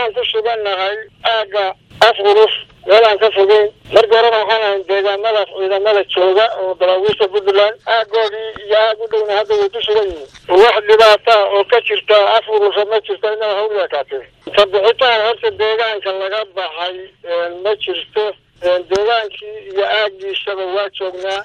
waxaan ku sugannahay aagga af urus meelaan ka fogeyn markii horena waxaan ahay deegaamadaas ciidamada jooga oo daraawiista puntland aagoodii iyo aag u dhowna hadda way ku sugan yihiin wax dhibaata oo ka jirta af urusa ma jirto inaa hawliga kaatee kabixitaan horta deegaanka laga baxay ma jirto deegaankii iyo aaggiisaba waa joognaa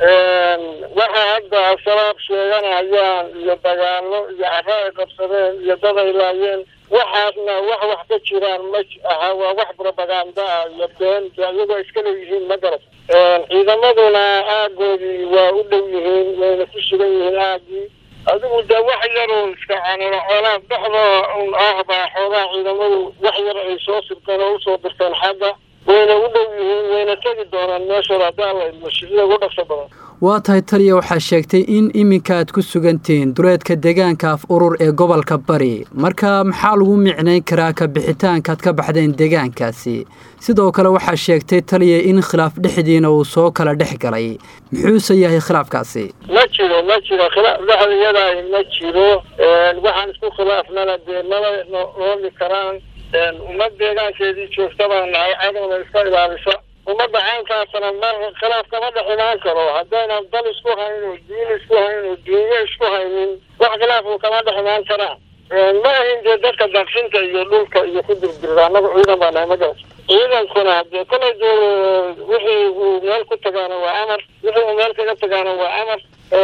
waxa hadda asalaab sheeganayaan iyo dagaalo iyo caro ay qabsadeen iyo dad ay laayeen waxaasna wax wax ka jiraan ma aha waa wax propaganda ah iyo been iyagoo iska leeyihiin ma garat ciidamaduna aagoodii waa u dhow yihiin wayna ku sugan yihiin aagii adigu de wax yaroo iska canano coolaa dhexda un ah baa xoogaa ciidamadu wax yar ay soo sirteen oo usoo dirteen xagga wayna u dhow yihiin wayna tegi doonaan meeshooda haddaan la idmo sida ugu dhaqso badan waa tahay taliya waxaa sheegtay in iminka aad ku sugantihiin duleedka deegaanka af urur ee gobolka bari marka maxaa lagu micnayn karaa ka bixitaankaad ka baxdeen deegaankaasi sidoo kale waxaa sheegtay taliya in khilaaf dhexdiina uu soo kala dhex galay muxuuse yahay khilaafkaasi ma jiro ma jiro khilaaf dhexdayadaah ma jiro waxaan isku khilaafnana dee mala noomi karaan ummad deegaankeedii joogta baan nahay cadowna iska ilaalisa ummadda caynkaasna mar khilaaf kama dhex imaan karo haddaynan dal isku hayn oo diin isku hayn oo duunyo isku haynin wax khilaafu kama dhex imaan karaan ma ahin dee dadka daaqsinta iyo dhulka iyo ku dirdirda annagu ciidan baa nahay ma garat ciidankuna dee kolay dee wixii uu meel ku tagaana waa amar wixii uu meel kaga tagaana waa amar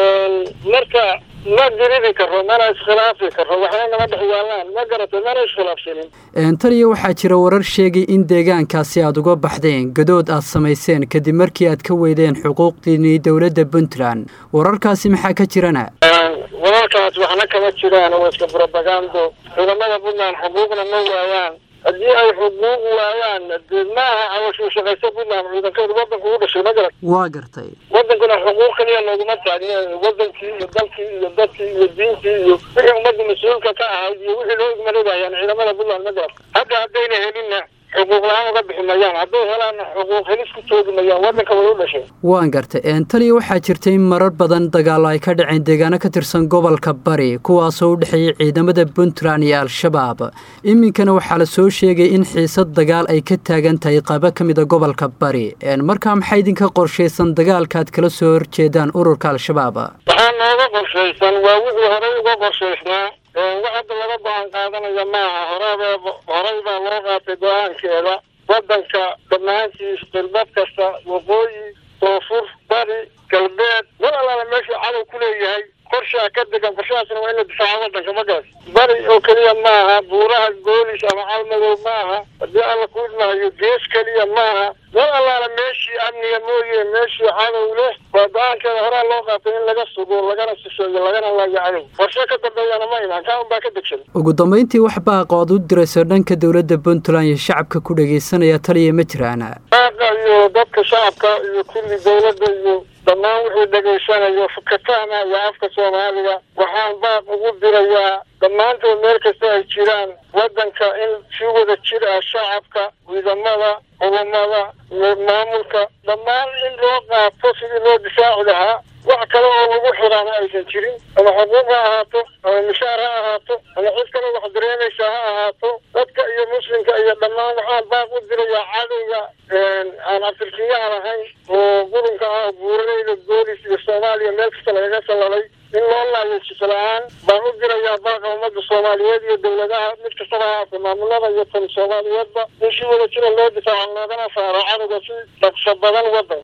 marka ma diridi karo mana iskhilaafi karo waxna nama dhex yaalaan ma garata mana iskhilaafsanin taliya waxaa jira warar sheegay in deegaankaasi aada uga baxdeen gadood aad samayseen kadib markii aad ka weydeen xuquuqdiinii dowladda puntland wararkaasi maxaa ka jirana wararkaas waxna kama jiraan waa iska propagando ciidamada puntland xuquuqna ma waayaan haddii ay xuquuq waayaan dee maaha cawashuu shaqayso puntland ciidankeedu wadanku u dhashay ma garat waa gartay wadankuna xuquuq kaliya looguma taagne wadankii iyo dalkii iyo dadkii iyo diintii iyo wixii ummadda mas-uulka ka ahayd iyo wixii loo igmarobayaan ciidamada puntland ma garat hadda haddayna helinna xuquuq la-aan uga bixi mayaan hadday helaanna xuquuq helis ku joogi mayaan wadanka way u dhashay waan gartay taliya waxaa jirtay in marar badan dagaallo ay ka dhaceen deegaano ka tirsan gobolka bari kuwaasoo u dhexeeyay ciidamada puntland iyo al-shabaab iminkana waxaa la soo sheegay in xiisad dagaal ay ka taagan tahay qaybo ka mid a gobolka bari markaa maxaa idinka qorshaysan dagaalkaaad kala soo horjeedaan ururka al-shabaab waxaa nooga qorshaysan waa wixii horey uga qorshaysnaa wax hadda laga go-aan qaadanaya maaha horebe horey baa loo qaatay go-aankeeda wadanka dhammaantiis qilbad kasta waqooyi koonfur bari galbeed mar allaala meeshuu cadow ku leeyahay qorshaa ka degan qorshahaasna waa in la difaaco wadanka ma garas bari oo keliya maaha buuraha goolis ama calmadow maaha haddii alla ku idmahayo gees keliya maaha mar allaala meeshii amniga mooye meeshii cadow leh waa go-aankeeda horaa loo qaatay in laga sugo lagana sisheeyo lagana laayo cadow qorshe ka dambeeyana ma imaan kaa un baa ka degsan ugu dambayntii wax baaqo ad u dirayso dhanka dowladda puntland iyo shacabka ku dhagaysanaya taliya ma jiraana baaqa iyo dadka shacabka iyo kulli dowladda iyo dhammaan wixii dhegaysanayo fakataanayo afka soomaaliga waxaan baaq ugu dirayaa dhammaantood meel kasta ay jiraan waddanka in si wada jir ah shacabka ciidamada culummada maamulka dhammaan in loo qaato sidii loo difaaci lahaa wax kale oo lagu xiraana aysan jirin ama xuquuq ha ahaato ama mishaar ha ahaato ama cid kale wax dareemaysa ha ahaato dadka iyo muslimka iyo dhammaan waxaan baaq u dirayaa cadowga aan abtirkiyaha lahayn oo qurunka ah buuraleyda goolis iyo soomaaliya meel kasta lagaga salalay in loo laayo jisla-aan baan u dirayaa baaqa ummadda soomaaliyeed iyo dowladaha mid kastaba haata maamulada iyo tan soomaaliyeedba in si wada jira loo difaaco loogana saaro cadowga si dhaqso badan wadan